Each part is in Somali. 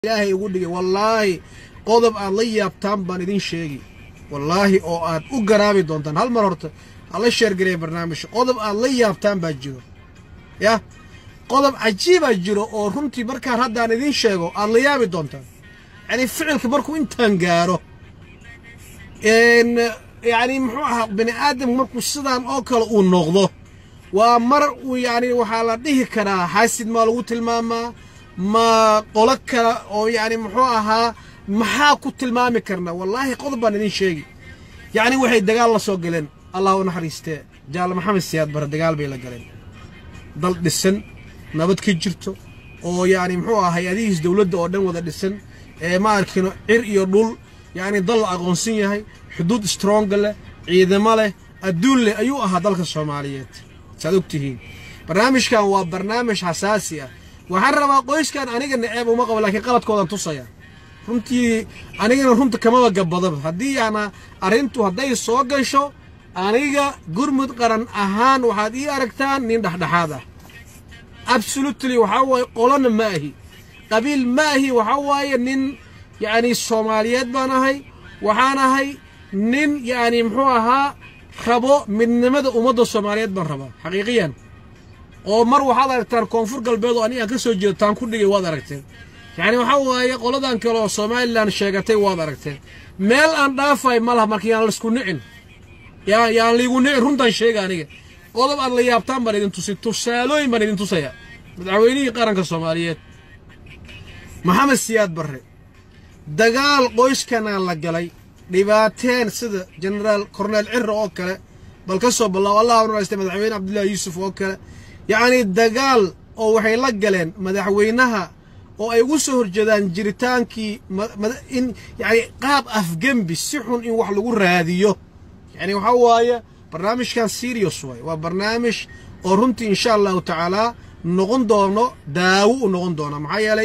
ilaahay ugu dhigay wallaahi qodob aad la yaabtaan baan idin sheegi wallaahi oo aad u garaabi doontaan hal mar horta hala sheergareya barnaamijka qodob aad la yaabtaan baa jiro yah qodob cajiibaa jiro oo runtii markaan haddaan idiin sheego aad la yaabi doontaan yacni ficilka markuu intaan gaaro yacni muxuu ahaa bini aadamku markuu sidaan oo kale uu noqdo waa mar uu yacni waxaa la dhihi karaa xaasid maa lagu tilmaamaa ma qolo kale oo yacni muxuu ahaa maxaa ku tilmaami karna wallaahi qodob baan idin sheegi yacni waxay dagaal la soo galeen allah u naxariistee jaal maxamed siyaad bare dagaal bay la galeen dal dhisan nabad ka jirto oo yacni muxuu ahaa hay-adihiis dowladda oo dhan wada dhisan ee ma arkino cir iyo dhul yacni dal la aqoonsan yahay xuduud stronga leh ciidamo leh adduun leh ayuu ahaa dalka soomaaliyeed saad og tihiin barnaamijkan waa barnaamij xasaasi ah waxaan rabaa qoyskan aniga naceeb uma qabo laakiin qaladkoodan tusaya runtii anigana runta kamaba gabadaba haddii ana arrintu hadday soo gasho aniga gurmud qaran ahaan waxaad ii aragtaan nin dhexdhexaad ah absolutely waxaa waaye qolona ma ahi qabiil ma ahi waxaa waaye nin yacni soomaaliyeed baan ahay waxaan ahay nin yacni muxuu ahaa rabo midnimada ummadda soomaaliyeed baan rabaa xaqiiqiyan oo mar waxaad aragtaan koonfur galbeed oo anigaan ka soo jeedo taan ku dhigay waad aragteen yacni waxaa waaye qoladan kale oo somalilan sheegatay waad aragteen meel aan dhaafay ma laha marka yaan laisku nicin yaa yaan liigu nicin runtaan sheega aniga qodob aad la yaabtaan baan idin tusi tusaalooyin baan idin tusaya madaxweynihii qaranka soomaaliyeed maxamed siyaad barre dagaal qoyskanaan la galay dhibaateen sida jenaraal korneel cirra oo kale bal ka soo ballaaw allah u naxariistay madaxweyne cabdullaahi yuusuf oo kale yacnii dagaal oo waxay la galeen madaxweynaha oo ay ugu soo horjeedaan jiritaankii in yacni qaab afgembi si xun in wax lagu raadiyo yacni waxaa waaye barnaamijkan serious waaye waa barnaamij oo runtii insha allahu tacaalaa noqon doono daawo u noqon doona maxaa yeelay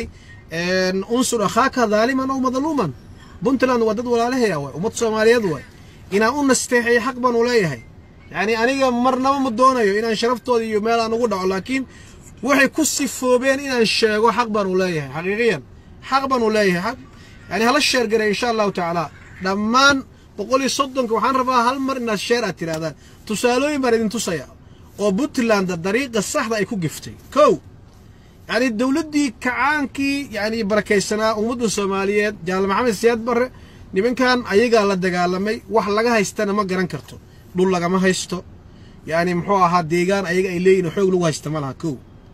unsur akhaaka daaliman ow madluuman puntland waa dad walaalahaya waay ummad soomaaliyeed waay inaan u nasteexeeyo xaq baan u leeyahay yacni aniga marnaba ma doonayo inaan sharaftooda iyo meel aan ugu dhaco laakiin waxay ku sifoobeen inaan sheego xaq baan u leeyahay xaqiiqiyan xaq baan u leeyahay xaq yani hala sheergaray insha allahu tacaala dhammaan boqol iyo soddonka waxaan rabaa hal mar inaad sheer aad tidhahdaan tusaalooyin baan idin tusaya oo puntland dariiqa saxda ay ku giftay kow yacni dowladdii kacaankii yacni barakaysanaa ummadda soomaaliyeed jaal maxamed siyaad barre nimankan ayagaa la dagaalamay wax laga haystana ma garan karto dhul lagama haysto yacni muxuu ahaa deegaan ayaga ay leeyihin xoog lagu haysta ma laha kow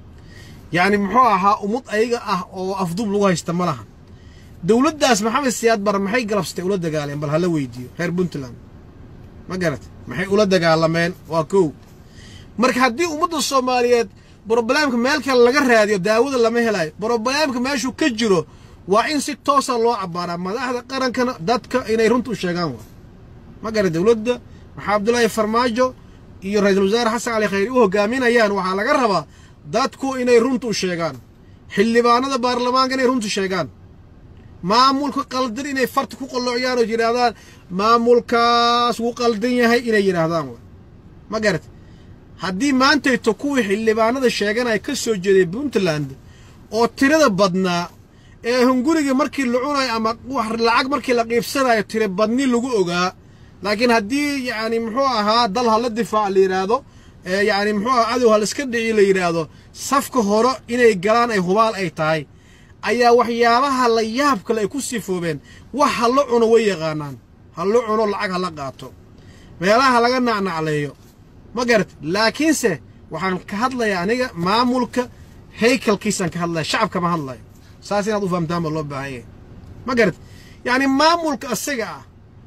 yacni muxuu ahaa ummad ayaga ah oo afduub lagu haysta ma laha dowladdaas maxamed siyaad barre maxay galabsatay ula dagaaleen bal hala weydiiyo reer puntland ma garat maxay ula dagaalameen waa kow marka haddii ummadda soomaaliyeed brobleemka meel kale laga raadiyo daawada lama helayo brobleemka meeshuu ka jiro waa in si toosa loo cabbaaraa madaxda qarankana dadka inay runta u sheegaan waa ma gara dowladda maxaa abdullaahi farmaajo iyo ra-iisul wasaare xasan cali khayri u hogaaminayaan waxaa laga rabaa dadku inay runta u sheegaan xildhibaanada baarlamaanka inay runta sheegaan maamulka qaldan inay farta ku qalloociyaan oo yidhaahdaan maamulkaas wuu qaldan yahay inay yidhaahdaan waa ma garat haddii maantayto kuwii xildhibaanada sheeganaya ka soo jeeday puntland oo tirada badnaa ee hunguriga markii la cunayo ama lacag markii la qiibsanayo tira badni lagu ogaa laakiin haddii yacni muxuu ahaa dal hala difaac la yidhaahdo yacni muxuu ahaa cadow haliska dhici la yidhaahdo safka hore inay galaan ay hubaal ay tahay ayaa waxyaabaha la yaab kale ay ku sifoobeen wax hala cuno way yaqaanaan hala cuno lacag hala qaato meelaha laga nacnacleeyo ma garat laakiinse waxaan ka hadlayaa aniga maamulka haykalkiisaan ka hadlaya shacabka ma hadlayo saas inaad u fahamtaan baa loo baahan yahay ma garat yacni maamulka asaga ah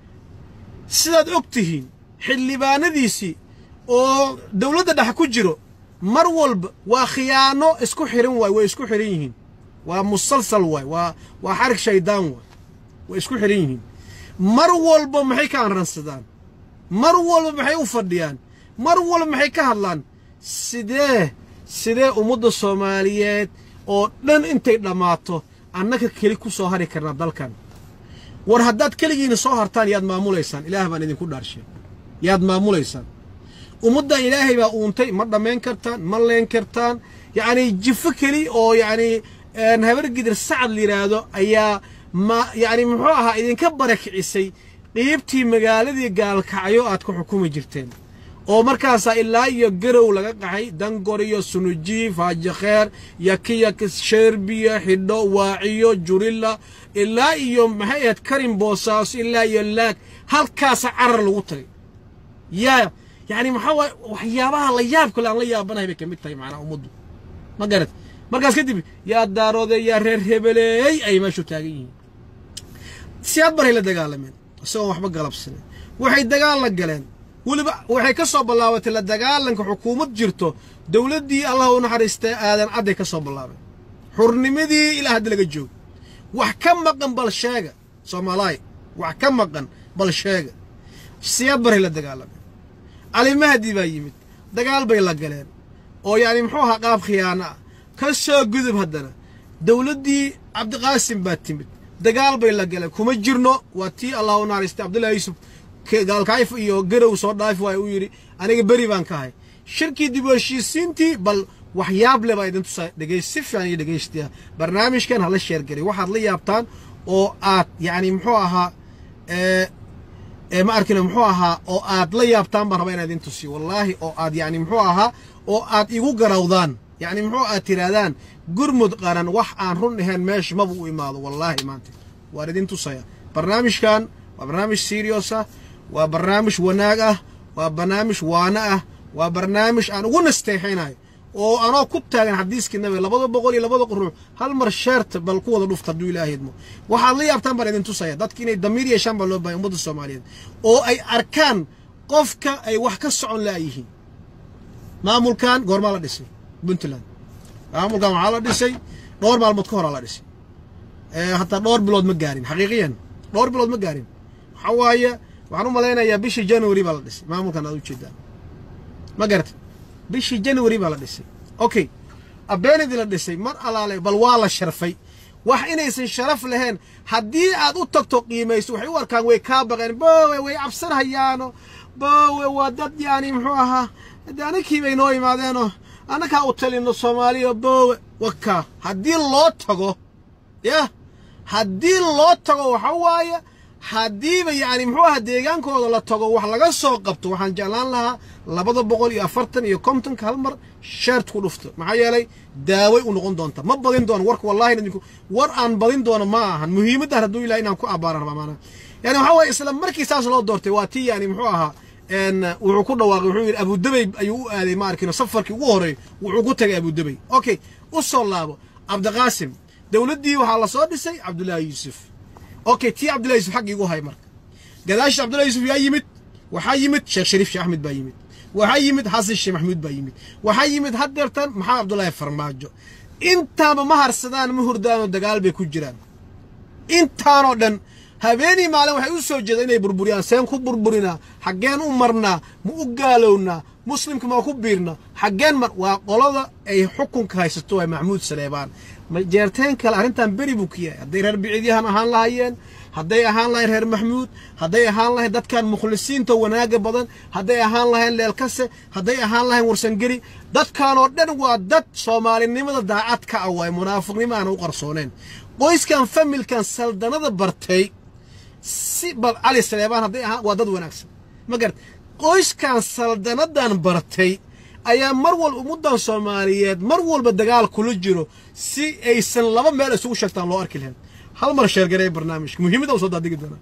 sidaad og tihiin xildhibaanadiisii oo dowladda dhex ku jiro mar walba waa khiyaano isku xihan waay way isku xihan yihiin waa musalsal waay waa waa xarig shaydaan waay way isku xihan yihiin mar walba maxay ka anransadaan mar walba maxay u fadhiyaan mar walba maxay ka hadlaan sidee sidee ummadda soomaaliyeed oo dhan intay dhammaato annaka keli ku soo hari karnaa dalkan war haddaad keligiina soo hartaan yaad maamulaysaan ilaah baan idinku dhaarshay yaad maamulaysaan ummaddan ilaahay baa uuntay ma dhammayn kartaan ma leen kartaan yacnii jifo keli oo yacnii habar gidir sacad la yidhaahdo ayaa ma yacni muxuu ahaa idinka barakicisay qiibtii magaaladii gaalkacyo aad ku xukumi jirteen oo markaasaa ilaa iyo garow laga qaxay dangor iyo sunujiif haajikheer yakiya sheerbiya xidho waaciyo jurilla ilaa iyo maxay ahayd karin boosaaso ilaa iyo laag halkaasa carar lagu tagay yaa yacni maxaa waaye waxyaabaha la yaab kale aan la yaabanahay bay ka mid tahay macnaha ummaddu ma garat markaas kadib yaa daaroode yaa reer hebeleey ay meeshu taagan yihiin siyaad baray la dagaalameen isagoon waxba galabsanen waxay dagaal la galeen weliba waxay ka soo ballaabatay la dagaalanka xukuumad jirto dowladdii allah u naxariistay aadan cadday ka soo bilaabeen xurnimadii ilaa hadda laga joogo wax ka maqan bal sheega soomaalaay wax ka maqan bal sheega siyaad baray la dagaalameen cali mahdi baa yimid dagaal bay la galeen oo yacni muxuu ahaa qaab khiyaano ah ka soo gudub haddana dowladdii cabdiqaasim baa timid dagaal bay la galeen kuma jirno waa tii allah u naxariistay cabdullahi yuusuf gaalkayf iyo garow soo dhaafi waay uu yidhi aniga beri baan ka ahay shirkii dib u heshiisiintii bal waxyaab le baa idin tusaa dhegays si fiican iyo dhegaystiya barnaamijkan hala sheergeliy waxaad la yaabtaan oo aad yacni muxuu ahaa ma arkino muxuu ahaa oo aad la yaabtaan baan rabaa inaan idin tusiyo wallaahi oo aad yacni muxuu ahaa oo aad igu garawdaan yacni muxuu aad tihaahdaan gurmud qaran wax aan run ahayn meesha maba u imaado wallaahi maanta waan idin tusaya barnaamijkan waa barnaamij serious ah waa barnaamij wanaag ah waa barnaamij waano ah waa barnaamij aan ugu nasteexaynayo oo anoo ku taagan xadiiskii nabiga labada boqol iyo labada ruux hal mar sheerta bal ku wada dhufta hadduu ilaahay idmo waxaad la yaabtaan baan idin tusaya dadki inay damiir yeeshaan baa loo bahay ummadda soomaaliyeed oo ay arkaan qofka ay wax ka socon la'yihiin maamulkan goormaa la dhisay puntland maamulkan waxaa la dhisay dhowr maalmood ka horaa la dhisay hataa dhowr bilood ma gaarin xaqiiqiyan dhowr bilood ma gaarin waxaa waaye waxaan u malaynayaa bishii january baa la dhisay maamulkan aad ujeedaan ma garata bishii january baa la dhisay okay abeenidii la dhisay mar alaale bal waa la sharfay wax inaysan sharaf lahayn haddii aad u tagto qiimayso waxay u arkaan way kaa baqeen boowe way cabsanhayaano boowe waa dad yaani muxuu ahaa de anakii bay noo imaadeenoo annakaa u talino soomaaliya boowe wakaa haddii loo tago yah haddii loo tago waxa waaye haddiiba yacni muxuu ahaa deegaankooda la tago wax laga soo qabto waxaan jeclaan lahaa labada boqol iyo afartan iyo kontonka hal mar sheert ku dhufto maxaa yeelay daaway u noqon doonta ma badin doono warka wallahi idinku war aan badin doono ma ahan muhiimaddan hadduu ilahay inaan ku abbaaran rabaa maanaa yani waxaa waye isla markii saas loo doortay waa tii yani muxuu ahaa wuxuu ku dhawaaqay wuxuu yidhi abudabey ayuu u aaday ma arkino safarkii ugu horreey wuxuu ku tagay abudabey okay u soo laabo cabdiqaasim dowladdii waxaa la soo dhisay cabdullaahi yuusuf okay tii cabdullahi yusuf xaggii igu hay marka gadaashii cabdullahi yusuf yaa yimid waxaa yimid sheekh shariif sheekh axmed baa yimid waxaa yimid xasan sheekh maxamuud baa yimid waxaa yimid haddeertan maxamed cabdullaahi farmaajo intaaba ma harsadaan ma hurdaanoo dagaal bay ku jiraan intaanoo dhan habeenii maalin waxay u soo jeedaan inay burburiyaan seen ku burburinaa xaggeen u marnaa ma u gaalownaa muslimka ma ku biirna xaggeen mar waa qolada ay xukunka haysato waa maxamuud saleebaan jeerteen kale arrintan beri buu ka yahay hadday reer biciidyahan ahaan lahayeen hadday ahaan lahayn reer maxmuud hadday ahaan lahayn dadkan mukhlisiinta wanaaga badan hadday ahaan lahayn leelkase hadday ahaan lahayn warsangeri dadkanoo dhan waa dad soomaalinimada daacad ka ah waay munaafiqnimo aana u qarsooneen qoyskan familkan saldanada bartay si bal cali saleebaan hadday ahaan waa dad wanaagsan ma garat qoyskan saldanadan bartay ayaa mar walba ummaddan soomaaliyeed mar walba dagaal kula jiro si aysan laba meel isugu sheegtaan loo arki lahayn hal mar sheergaree barnaamijka muhiimadda u soo daadigi doonaa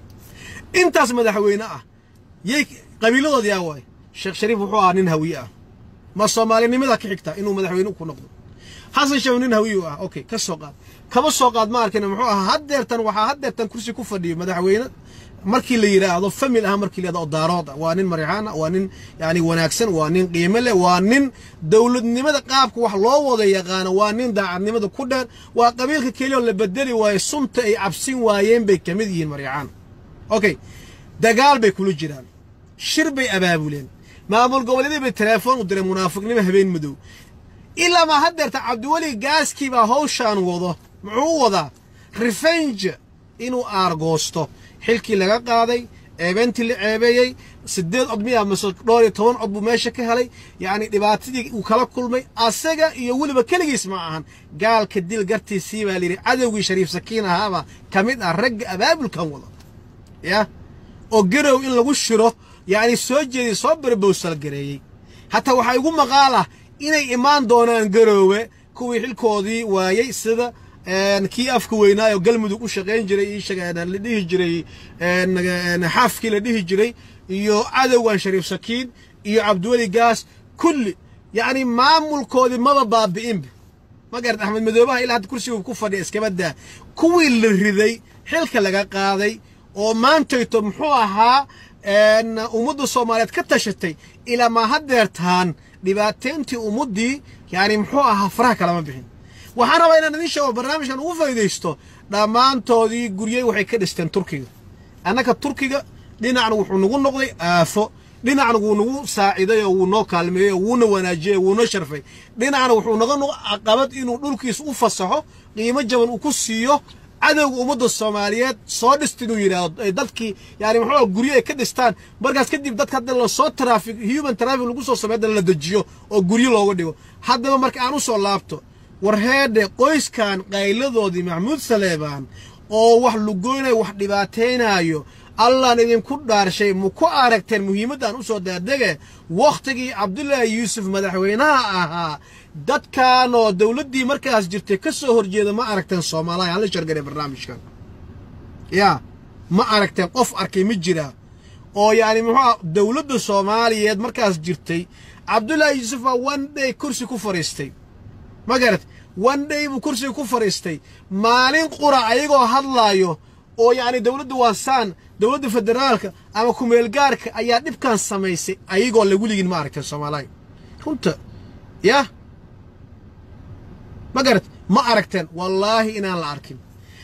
intaas madaxweyne ah yay qabiiladood yaa waay sheekh shariif wuxuu ahaa nin hawiye ah ma soomaalinimada ka xigta inuu madaxweyne ku noqdo xasan sheekh nin hawiye ah okay ka soo qaad kaba soo qaad ma arkin muxuu ahaa haddeertan waxaa haddeertan kursi ku fadhiyo madaxweyne markii la yidhaahdo famil ah markii la yidhahdo daarood ah waa nin marixaan ah waa nin yani wanaagsan waa nin qiimo leh waa nin dowladnimada qaabka wax loo wada yaqaano waa nin daacadnimada ku dheer waa qabiilka keliya oo la bedeli waayo sunta ay cabsin waayeen bay ka mid yihiin marixaan okay dagaal bay kula jiraan shir bay abaabuleen maamul goboleedii bay telefoon u direen munaafiqnimo habeen madow ilaa maa haddeerta cabdiweli gaaskii baa hawshaan wado muxuu u wadaa revenge inuu aargoosto xilkii laga qaaday ceebeyntii la ceebeeyey sideed cod miya mase dhowr iyo toban cod buu meesha ka helay yacni dhibaatadii uu kala kulmay asaga iyo weliba keligiis ma ahan gaalka dil gartiisii baa layidhi cadowgii shariif sakiin ahaaba ka mid ah ragga abaabulkan wada ya oo garow in lagu shiro yacni soo jeediy soo berbowsal gareeyey hataa waxaa igu maqaal ah inay imaan doonaan garoowe kuwii xilkoodii waayey sida kii afka weynaayo galmudug u shaqayn jiray la dhihi jiray xaafkii la dhihi jiray iyo cadowgan shariif sakiin iyo cabdiweli gaas kulli yacni maamulkoodii maba baabi'inba ma garat axmed madoobaha ilaa hadda kursigu ku fadhiya iskaba daa kuwii la riday xilka laga qaaday oo maantayto muxuu ahaa ummadda soomaaliyeed ka tashatay ilaa ma hadeertaan dhibaateyntii ummaddii yani muxuu ahaa faraha kalama bixin waxaan rabaa inaan idin sheego barnaamijkan ugu faa'idaysto dhammaantoodii guryey waxay ka dhisteen turkiga annaka turkiga dhinacna wuxuu nagu noqday aafo dhinacna wuu nagu saaciday oo wuu noo kaalmeeyey oo wuuna wanaajiyey oo wuuna sharfay dhinacna wuxuu naga noqo caqabad inuu dhulkiisa u fasaxo qiimo jaban uu ku siiyo cadowga ummadda soomaaliyeed soo dhist inuu yidhaahdo ay dadkii yani muxuu guryo ay ka dhistaan markaas kadib dadka hadda lasoo traffic human traffic lagu soo sameey haddana la dejiyo oo guryo looga dhigo haddaba marka aan u soo laabto war heedhe qoyskan qayladoodii maxamuud saleebaan oo wax lugoynaya wax dhibaataynaayo allaan idinku dhaarshay ma ku aragteen muhiimaddan u soo daadege wakhtigii cabdulaahi yuusuf madaxweynaha ahaa dadkanoo dowladdii markaas jirtay ka soo horjeeda ma aragteen soomaaliya hala shargare barnaamijkan yaa ma aragteen qof arkay ma jiraa oo yacni muxuuah dowladda soomaaliyeed markaas jirtay cabdulaahi yuusuf baa one day kursi ku fadhiistay ma garat one day buu kursiga ku fadhiistay maalin qura ayagoo hadlaayo oo yacni dowladda waasaan dowladda federaalka ama kumeelgaarka ayaa dhibkan samaysay ayagoo la weligin ma aragteen soomaaliya runta yah ma garat ma aragteen wallaahi inaan la arkin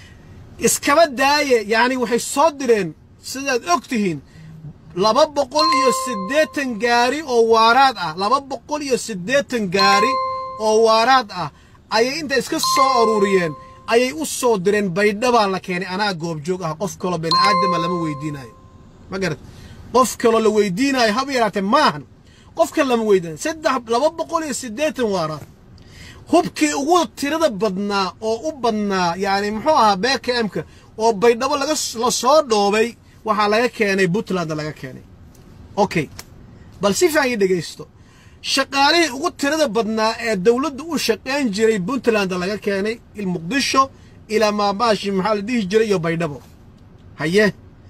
iskaba daaye yacni waxay soo direen sidaad og tihiin laba boqol iyo siddeetan gaari oo waaraad ah laba boqol iyo siddeetan gaari oo waaraad ah ayay inta iska soo aruuriyeen ayay u soo direen baydhabaa la keenay anaa goobjoog ah qof kaloo bani aadama lama weydiinaayo ma garat qof kaloo la weydiinaayo haba yaraatee maahan qof kale lama weydiinayo saddex laba boqol iyo siddeetan waaraad hubkii ugu tirada badnaa oo u badnaa yacni muxuu ahaa bkmka oo baydhabo laga la soo dhoobay waxaa laga keenay puntland laga keenay okay bal si fiican ii dhegaysto shaqaalihii ugu tirada badnaa ee dowladda u shaqayn jiray puntland laga keenay muqdisho ilaa maamaashi maxaa la dhihi jiray iyo baydhabo haye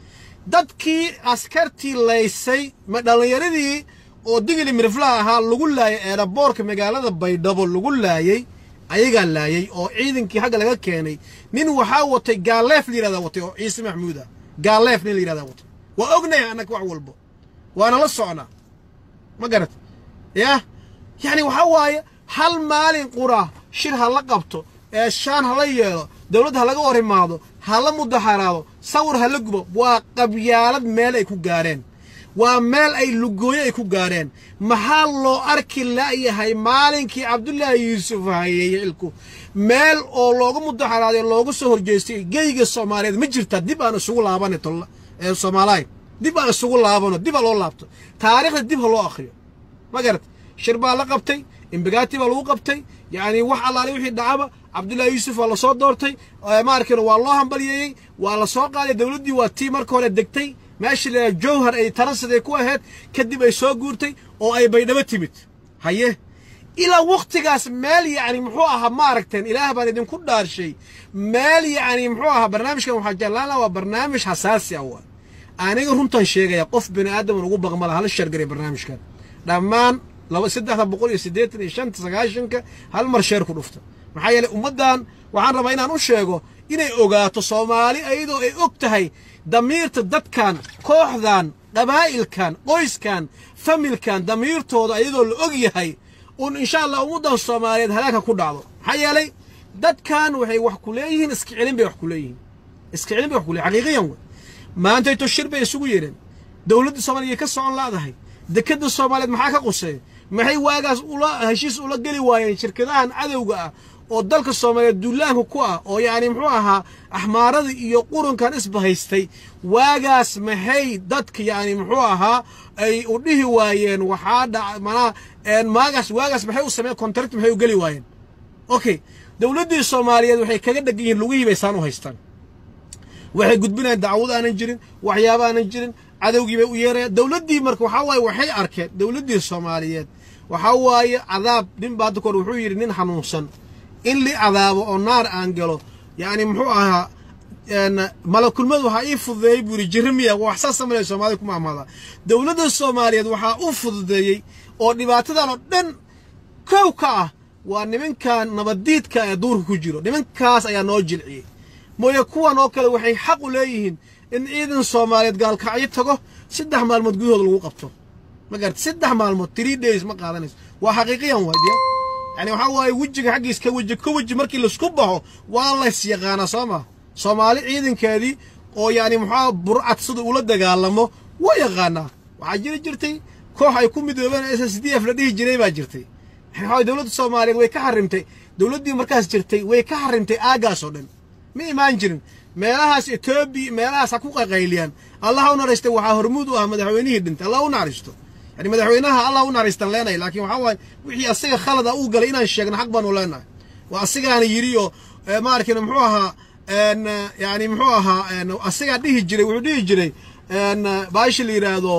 dadkii askartii laysay ma dhallinyaradii oo digili miriflaha ahaa lagu laayay eeraboorka magaalada baydhabo lagu laayey ayagaa laayey oo ciidankii xagga laga keenay nin waxaa watay gaaleef la yihahdaa watay oo ciise maxmuud ah gaaleef nin la yihahdaa watay waa ognahay annaga wax walbo waana la socnaa ma garat yah yacni waxaa waaye hal maalin qura shir ha la qabto ee shaan ha la yeelo dowladda ha laga hor imaado ha la mudaxaraado sawir ha la gubo waa qabyaalad meel ay ku gaareen waa meel ay lugooyo ay ku gaareen maxaa loo arki la'yahay maalinkii cabdulaahi yuusuf hayeeye xilku meel oo looga mudaxaraaday looga soo horjeestay geyga soomaaliyeed ma jirtaa dib aan isugu laabana soomaalaay dib aan isugu laabano dib ha loo laabto taariikhda dib ha loo akhriyo ma garat shir baa la qabtay imbagaati baa lagu qabtay yacni wax allaale wixii dhacaba cabdullaahi yuusuf waa lasoo doortay maarkina waa loo hambalyeeyey waa la soo qaaday dowladdii waa tii marka hore degtay meeshii la jowhar ay taransaday ku ahayd kadib ay soo guurtay oo ay baydhabo timid haye ilaa wakhtigaas meel yacni muxuu ahaa ma aragteen ilaah baan idinku dhaarshay meel yacni muxuu ahaa barnaamijkan waxaa jeclaan laha waa barnaamij xasaasi ah waa aniga runtan sheegaya qof bini aadaman ugu baqmala hala shargaray barnaamijkan dhammaan laba saddexda boqol iyo siddeetan iyo shanta sagaashanka hal mar sheer ku dhufta maxaa yeelay ummaddan waxaan rabaa inaan u sheego inay ogaato soomaali ayadoo ay og tahay damiirta dadkan kooxdan qabaa'ilkan qoyskan familkan damiirtooda ayadoo la og yahay un insha allah ummaddan soomaaliyeed halaagka ku dhacdo maxaa yeelay dadkan waxay wax ku leeyihiin iska celin bay wax ku leeyihiin iska celin bay wax ku leeyihin xaqiiqiyan wey maantayto shir bay isugu yeedheen dowladda soomaaliya ka socon laadahay dekadda soomaaliyeed maxaa ka quseeya maxay waagaas ula heshiis ula geli waayeen shirkadahan cadowga ah oo dalka soomaaliyeed duulaanka ku ah oo yacni muxuu ahaa axmaarada iyo qurunkan isbahaystay waagaas maxay dadka yacni muxuu ahaa ay u dhihi waayeen waxaa dhaca manaa maagaas waagaas maxay u sameeyeen contract maxay u geli waayeen okay dowladdii soomaaliyeed waxay kaga dhegan yihiin lugihii bay saan u haystaan waxay gudbinayaan dacwad aanan jirin waxyaaba aanan jirin cadowgii bay u yeerayaan dowladdii marka waxaa waaye waxay arkeen dowladdii soomaaliyeed waxaa waaye cadaab nin baa hadda kahor wuxuu yidhi nin xanuunsan in li cadaabo oo naar aan galo yacni muxuu ahaa malakulmad waxaa ii fududeeyey buu yidhi jirimiya wax saas samalaya soomaalida kuma amaadaa dowladda soomaaliyeed waxaa u fududeeyey oo dhibaatadan oo dhan kow ka ah waa nimankan nabaddiidka ee duurka ku jiro nimankaas ayaa noo jilciyey mooye kuwan oo kale waxay xaq u leeyihiin in ciidan soomaaliyeed gaalkacyo tago saddex maalmood gudahooda lagu qabto ma garata saddex maalmood three days ma qaadanayso waa xaqiiqiyan waadiya yani waxaa waaye wejiga xaggiis ka weji ka weji markii laisku baxo waa lays yaqaanaa soo ma soomaali ciidankeedii oo yani muxua burcad sida ula dagaalamo waa yaqaanaa waxaa jiri jirtay koox ay ku midoobeen s s d f la dhihi jiray baa jirtay waxaa dowladda soomaaliyeed way ka xarimtay dowladdii markaas jirtay way ka xarimtay aagaas oo dhan ma imaan jirin meelahaas etoobiya meelahaas ha ku qaqayliyaan allah u naxariistay waxaa hormuud u ah madaxweynihii dhintay allah u naxariisto yani madaxweynaha allah u naxariistan leenahay laakiin waxaa waaye wixii asaga khalada uu galay inaan sheegno xaq baanu leenahay waa asigaana yidhi oo maarkin muxuu ahaa yani muxuu ahaa asigaa dhihi jiray wuxuu dhihi jiray baashi la yidhaahdo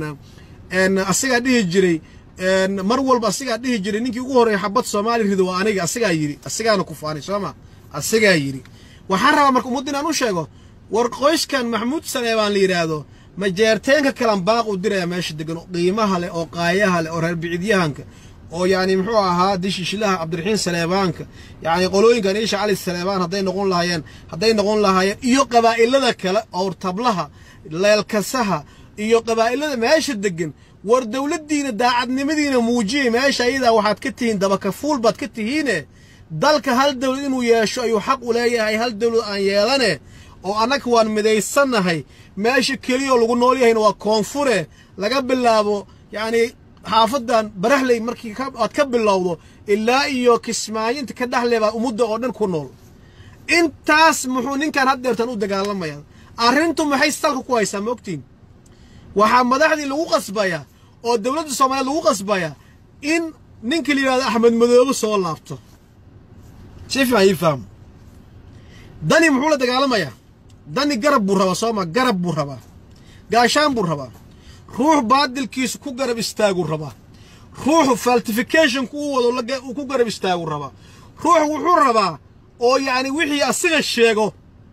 asigaa dhihi jiray mar walba asigaa dhihi jiray ninkii ugu horreeya xabad soomaali rido waa aniga asigaa yidhi asigaana ku faanay sooma asigaa yidhi waxaan rabaa marka ummadda inaan u sheego war qoyskan maxamuud saleebaan la yidhaahdo majeerteenka kalan baaq u diraya meesha degan oo qiimaha leh oo qaayaha leh oo reer bicidyahanka oo yacni muxuu ahaa dishishilaha cabdiraxiin saleebaanka yacni qolooyinkan iisha cali saleebaan hadday noqon lahaayeen hadday noqon lahaayeen iyo qabaa'ilada kale owrtablaha leelkasaha iyo qabaa'ilada meesha degan war dowladdiina daacadnimadiina muujiyey meesha ayadaa waxaad ka tihiin dabakafuul baad ka tihiine dalka hal dowlad inuu yeesho ayuu xaq u leeyahay hal dowlad aan yeelane oo annaga waan midaysannahay meesha keliyao lagu nool yahayna waa koonfure laga bilaabo yacni xaafadan barahley markii aad ka bilowdo ilaa iyo kismaayinta ka dhexle baa ummadda oo dhan ku nool intaas muxuu ninkan haddeertan u dagaalamaya arrintu maxay salka ku haysaa ma ogtiin waxaa madaxdii lagu qasbayaa oo dowladda soomaaliyeed lagu qasbayaa in ninkii la yidhahdo axmed madoobe soo laabto si fiican ii fahmo dani muxuu la dagaalamayaa dani garab buu rabaa sooma garab buu rabaa gaashaan buu rabaa ruux baadilkiisu ku garab istaaguu rabaa ruux faltificationku u wado uu ku garab istaaguu rabaa ruux wuxuu rabaa oo yacni wixii asiga sheego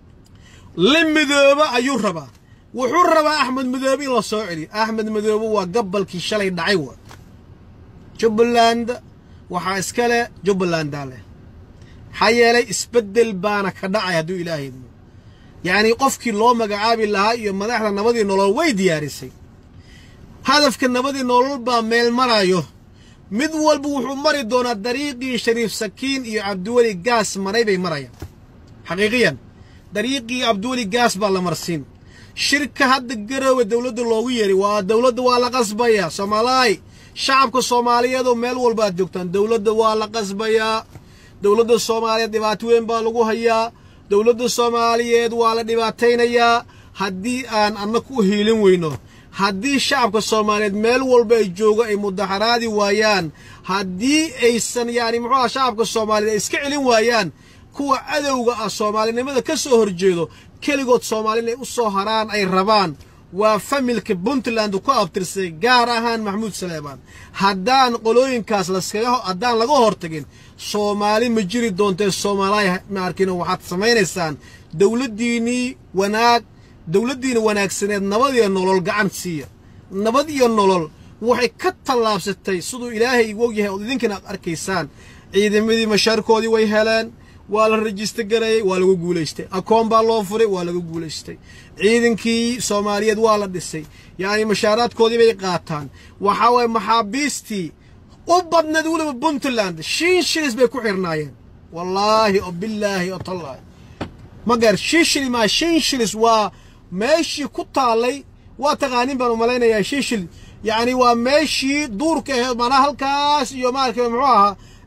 la midooba ayuu rabaa wuxuu rabaa axmed madoobe in la soo celiyo axmed madoobe waa gabalkii shalay dhacay wa jubbaland waxaa iska leh jubbalandaa leh maxaa yeelay isbeddel baana ka dhacay hadduu ilaahay idmo yacnii qofkii loo magacaabi lahaa iyo madaxda nabadii nolol way diyaarisay hadafka nabadii nolol baa meel maraayo mid walba wuxuu mari doonaa dariiqii shariif sakiin iyo cabdiweli gaas maray bay marayaan xaqiiqiyan dariiqii cabdiweli gaas baa la marsiin shirka hadda garoowe dowladda loogu yeeray waa dowladda waa la qasbayaa soomaalaay shacabka soomaaliyeed oo meel walba aad joogtaan dowladda waa la qasbayaa dowladda soomaaliyeed dhibaato weyn baa lagu hayaa dowladda soomaaliyeed waa la dhibaataynayaa haddii aan annagu u hiilin weyno haddii shacabka soomaaliyeed meel walba ay joogo ay mudaxaraadi waayaan haddii aysan yacni muxuu aha shacabka soomaaliyeed ay iska celin waayaan kuwa cadowga ah soomaalinimada ka soo horjeedo keligood soomaali inay u soo haraan ay rabaan waa familka puntland ku abtirsay gaar ahaan maxamuud saleebaan haddaan qolooyinkaas laskaga haddaan laga hortagin soomaali ma jiri doontee soomaaliya ma arkino waxaad samaynaysaan dowladdiinnii wanaag dowladdiina wanaagsaneed nabad iyo nolol gacan siiya nabad iyo nolol waxay ka tallaabsatay siduu ilaahay igu ogyahay ood idinkan aad arkaysaan ciidamadii mashaarkoodii way heleen waa la rajista gareeyey waa lagu guulaystay akoon baa loo furay waa lagu guulaystay ciidankii soomaaliyeed waa la dhisay yacni mashaaraadkoodii bay qaataan waxaa waye maxaabiistii u badneed weliba puntland shin shilis bay ku xirnaayeen wallaahi oo bilaahi oo tallaahi ma gaar shin shili maa shin shilis waa meeshii ku taallay waa taqaanin baan umalaynayaa shin shil yacni waa meeshii duurka aheed maanaa halkaas iyo maarka muxuu ahaa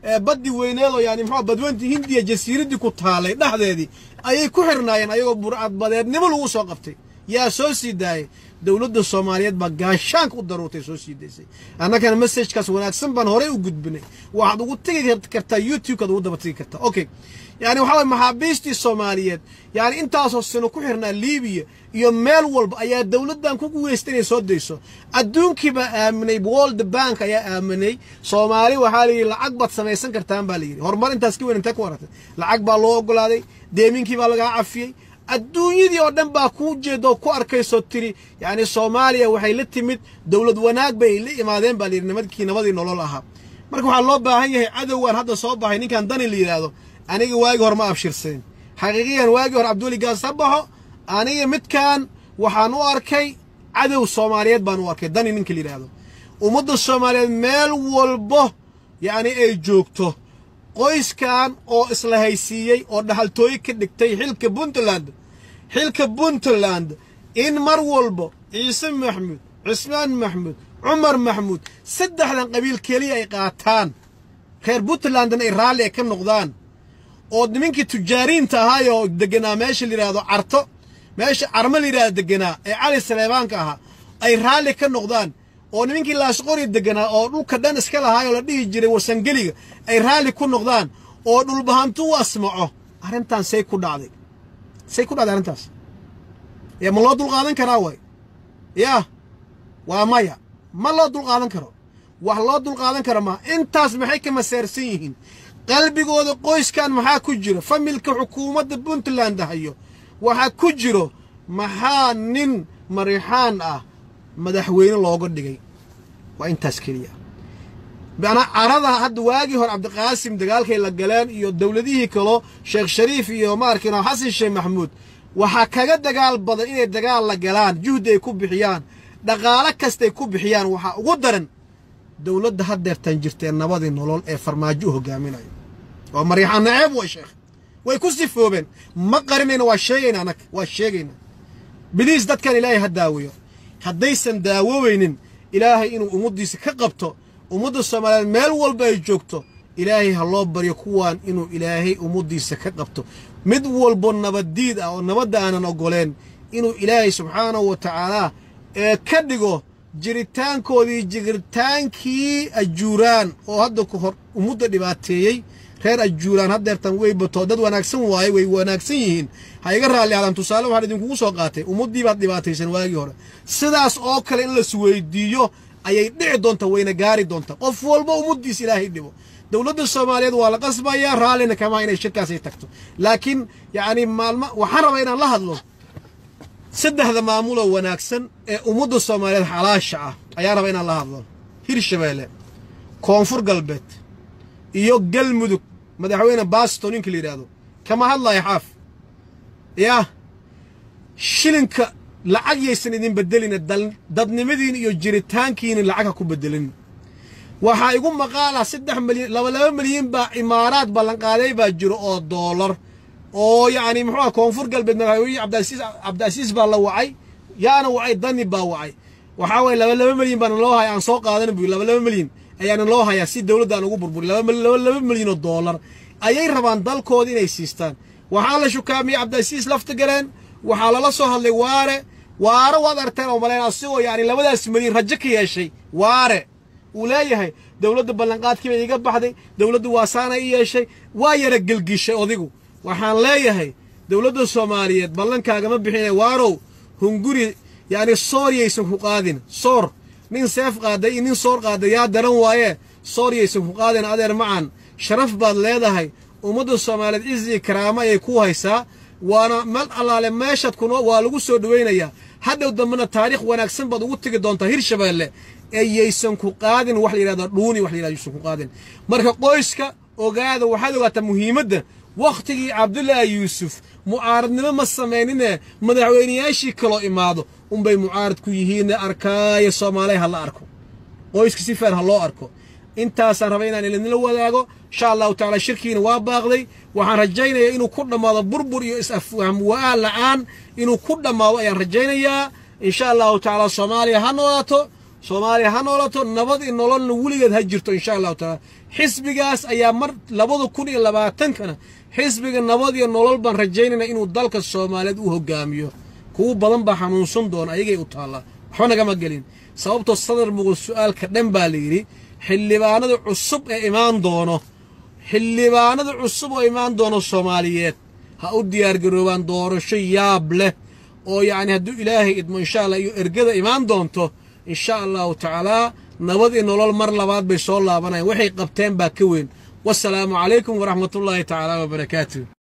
baddi weyneed oo yani muxuu badweyntii hindiya jasiiraddii ku taalay dhexdeedii ayay ku xirnaayeen ayagoo burcadbadeednimo lagu soo qabtay yaa soo sii daayay dowladda soomaaliyeed baa gaashaanka u daruurtay soo sii daysay annagana messajkaas wanaagsan baan horey u gudbinay waxaad ugu tegi kartaa youtube-kaad ugu daba tegi kartaa okay yani waxaa waye maxaabiistii soomaaliyeed yani intaasoo sano ku xirnaa libiya iyo meel walba ayaa dowladdan ku guweystay inay soo dayso adduunkii baa aaminay world bank ayaa aaminay soomaali waxaa layidhi lacag baad samaysan kartaan baa layidhi horumar intaas ka weyn intee ku aragtay lacag baa loo ogolaaday deeminkii baa lagaa cafiyey adduunyadii oo dhan baa kuu jeedaoo ku arkaysoo tiri yacni soomaaliya waxay la timid dowlad wanaag bay la imaadeen baa layidhi nimadkii nabadii nolol ahaa marka waxaa loo baahan yahay cadowgaan hadda soo baxay ninkan dani la yidhaahdo aniga waagii hore ma abshirsanin xaqiiqiyan waagii hore cabdiweli gaas ha baxo aniga midkan waxaan u arkay cadow soomaaliyeed baan u arkay dani ninka la yidhaahdo ummadda soomaaliyeed meel walbo yacni ay joogto qoyskan oo isla haysiiyey oo dhaxaltooye ka dhigtay xilka puntland xilka puntland in mar walbo ciise maxmuud cismaan maxmuud cumar maxmuud saddexdan qabiil keliya ay qaataan reer puntlandna ay raalli ay ka noqdaan oo nimankii tujaariinta ahaayoo deganaa meesha la yidhaahdo carto meesha carmo la yidhahdo deganaa ee cali saleebaanka ahaa ay raalli ka noqdaan oo nimankii laashqori deganaa oo dhulka dhan iska lahaayoo la dhihi jiray warsangeliga ay raalli ku noqdaan oo dhulbahantu u asmaco arrintan say ku dhacday say ku dhacday arrintaas yaa ma loo dulqaadan karaa way yaa waa maya ma loo dulqaadan karo wax loo dulqaadan karo maa intaas maxay ka maseersan yihiin qalbigooda qoyskan maxaa ku jiro familka xukuumadda puntland hayo waxaa ku jiro maxaa nin marixaan ah madaxweyne looga dhigay waa intaas keliya manaa carada hadda waagii hore cabdiqaasim dagaalkay la galeen iyo dowladihii kaloo sheekh shariif iyo maarkin xasan sheekh maxamuud waxaa kaga dagaal badan inay dagaal la galaan juhdi ay ku bixiyaan dhaqaalo kastay ku bixiyaan waxaa ugu daran dowladda haddeertan jirtee nabadii nolol ee farmaajo u hogaaminayo waa maryaxaan naceeb way sheekh way ku sifoobeen ma qarinayna waa sheegayna anag waa sheegaynaa biliis dadkan ilaahay ha daaweeyo haddaysan daawoobaynin ilaahay inuu ummaddiisa ka qabto ummadda soomaaliyeed meel walba ay joogto ilaahay ha loo baryo kuwaan inuu ilaahay ummaddiisa ka qabto mid walbo nabaddiid ah oo nabadda aanan oggoleen inuu ilaahay subxaanahu wa tacaalaa ee ka dhigo jiritaankoodii jiritaankii ajuuraan oo hadda ku hor ummadda dhibaateeyey reer ajuuraan haddeertan way bato dad wanaagsan waaye way wanaagsan yihiin ha iga raalli ahdaan tusaale waxaan idinkugu soo qaatay ummaddii baad dhibaataysan waagii hore sidaas oo kale in las weydiiyo ayay dhici doonta wayna gaari doonta qof walba ummaddiis ilaahay dhibo dowladda soomaaliyeed waa la qasbayaa raallina kamaa inay shirkaasay tagto laakiin yacni maalma waxaan rabaa inaan la hadlo saddexda maamuloo wanaagsan ee ummadda soomaaliyeed xalaasha ah ayaa raba inaan la hadlo hirshabeelle koonfur galbeed iyo galmudug madaxweyne baasto ninka la yidhaahdo kama hadlayo xaaf yaa shilinka lacag yaysan idin bedelina dadnimadiin iyo jiritaankiina lacag ha ku bedelin waxaa igu maqaala saddex milyan laba laba milyan baa imaaraad ballanqaaday baa jiro oo doolar oo yacni muxuu ah koonfur galbeed madaxweyne cabdiasiis cabdiasiis baa la wacay yaana wacay dani baa wacay waxaa waye laba laba milyan baana loo haya aan soo qaadan buy laba laba milyan ayaana loo hayaa si dowladda aan ugu burburi laba laba milyan oo doolar ayay rabaan dalkooda inay siistaan waxaa la shukaamiyey cabdiasiis lafta galeen waxaa lala soo hadlay waare waare waad arteen oo maleen asigoo yacni labadaas milyan rajo ka yeeshay waare uu leeyahay dowladda ballanqaadkiiba iga baxday dowladda waasaana i yeeshay waa yara gelgishay odigu waxaan leeyahay dowladda soomaaliyeed ballankaagama bixina waarow hunguri yacni soor yaysan ku qaadin soor nin seef qaaday iyo nin soor qaaday yaa daran waaye soor yaysan ku qaadin adeer macan sharaf baad leedahay ummadda soomaaliyeed cizi karaamo ayay ku haysaa waana mal allaale meeshaad kuno waa lagu soo dhowaynayaa hadhow dambena taariikh wanaagsan baad ugu tegi doontaa hirshabeelle ee yaysan ku qaadin wax la yidhahdo dhuuni wax la yidhahdo yaysan ku qaadin marka qoyska ogaada waxaad ogaataa muhiimadda wakhtigii cabdullaahi yuusuf mucaaradnimo ma samaynine madaxweynayaashii kaloo imaado unbay mucaarad ku yihiinne arkaayo soomaaliya ha la arko qoyska si feer ha loo arko intaasaan rabay inaan idinla wadaago insha allahu tacaala shirkiina waa baaqday waxaan rajaynayaa inuu ku dhammaado burbur iyo is-afwahm wa-aan la'aan inuu ku dhammaado ayaan rajaynayaa insha allahu tacaala soomaaliya ha noolaato soomaaliya ha noolato nabad iyo nololna weligeed ha jirto insha allahu tacaala xisbigaas ayaa mar labada kun iyo labaatankana xisbiga nabad iyo nolol baan rajaynayna inuu dalka soomaaliyeed u hogaamiyo kuwo badan baa xanuunsan doona ayagay u taallaa waxba nagama gelin sababtoo sadar muqul su'aalka dhan baa la yidhi xildhibaanada cusub ee imaan doono xildhibaanada cusub oo imaan doono soomaaliyeed ha u diyaargaroobaan doorasho yaab leh oo yacni hadduu ilaahay idmo insha allah iyo ergada imaan doonto insha allahu tacaalaa nabad iyo nolol mar labaad bay soo laabanayaan waxay qabteen baa ka weyn wasalaamu calaykum waraxmatullaahi tacaala wabarakaatu